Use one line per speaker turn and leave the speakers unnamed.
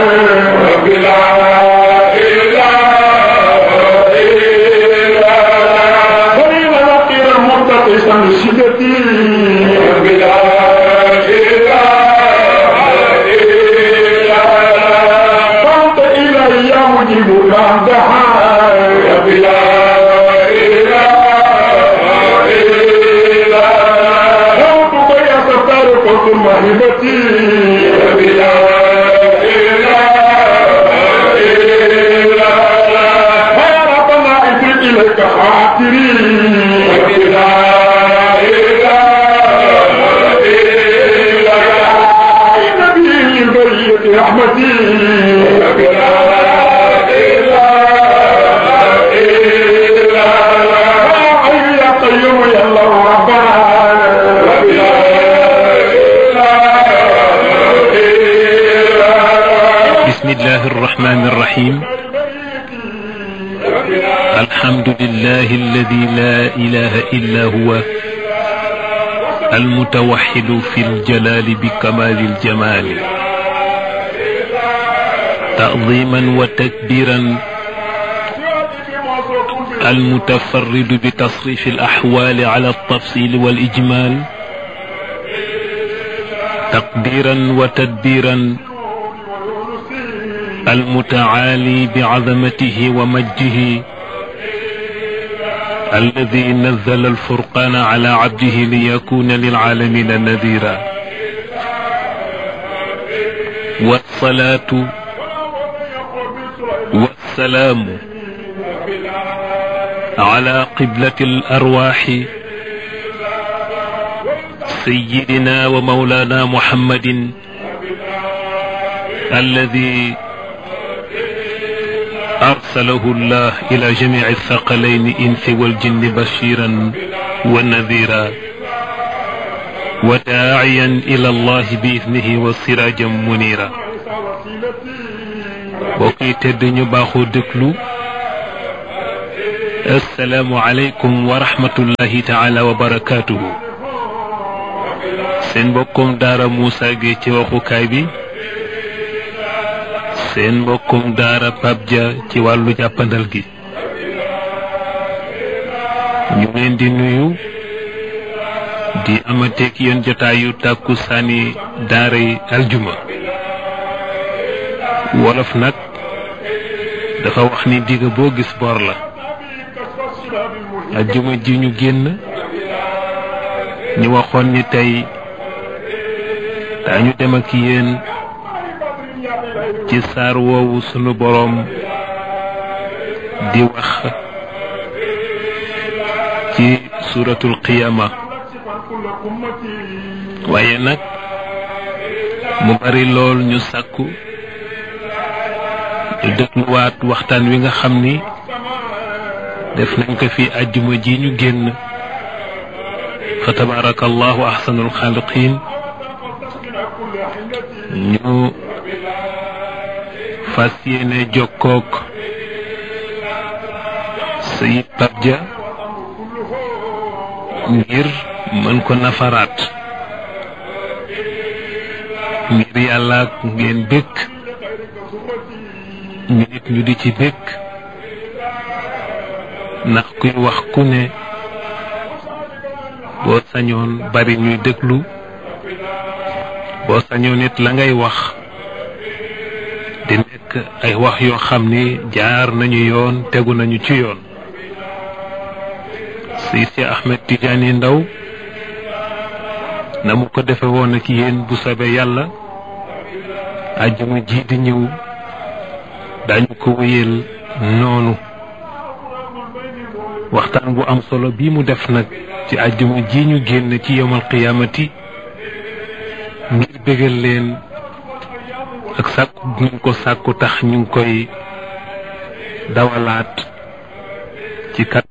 رب لا إله إلا الله
وليل نقير المرتقصا لشدتي
رب لا إله إلا الله
فانت الي يا مجيب ما دعا
رب لا إله إلا الله
دعوتك يا ستار قلت موهبتي
رب لا إله إلا الله
ويا ربنا افرد اليك خاطري
رب لا إله إلا الله
نبي البرية رحمتي
رب لا إله إلا الله
يا حي يا قيوم يا الله ربنا
رب لا إله إلا الله
بسم الله الرحمن الرحيم الحمد لله الذي لا إله إلا هو المتوحد في الجلال بكمال الجمال تعظيما وتكبيرا المتفرد بتصريف الأحوال على التفصيل والإجمال تقديرا وتدبيرا المتعالي بعظمته ومجده الذي نزل الفرقان على عبده ليكون للعالمين نذيرا والصلاة والسلام على قبلة الأرواح سيدنا ومولانا محمد الذي أرسله الله إلى جميع الثقلين إنس والجن بشيرا ونذيرا وداعيا إلى الله بإذنه وسراجا منيرا بوكي تدني باخو دكلو السلام عليكم ورحمة الله تعالى وبركاته سين بكم دار موسى جيتي وخو كايبي seen mbokkum daara Pape Dia ci wàllu jàppandal gi ñu leen di nuyu di amateeg yéen jotaayu tàkku saani daara yi aljuma wolof nag dafa wax ni digga boo gis bor la aljuma ji ñu génn ñu waxoon ni tey daañu dem ak yéen ci saar woowu sunu boroom di wax ci suuratul qiyaama waaye nag mu bari lool ñu sàkku ñu dégluwaat waxtaan wi nga xam ni def nañ ko fi àjjuma ji ñu génn fa tabaarakallahu ahsanul xaaliqiin ñu fas yéene jokkook sayid Pape Dia ngir mën ko nafaraat ngir yàlla ak ngeen bëgg ñu nit ñu di ci bëgg ndax kuy wax ku ne boo sañoon bari ñuy déglu boo sañoon it la ngay wax di nekk ay wax yoo xam ni jaar nañu yoon tegu nañu ci yoon si si Ahmed Tidiane Ndaw na mu ko defe woon ak yéen bu soobee yàlla àjjuma ji di ñëw dañu ko wéyal noonu waxtaan bu am solo bii mu def nag ci àjjuma ji ñu génn ci yowmal qiyaamati ngir bégal leen ak sàkku ñu ko sàkku tax ñu ngi koy dawalaat ci kat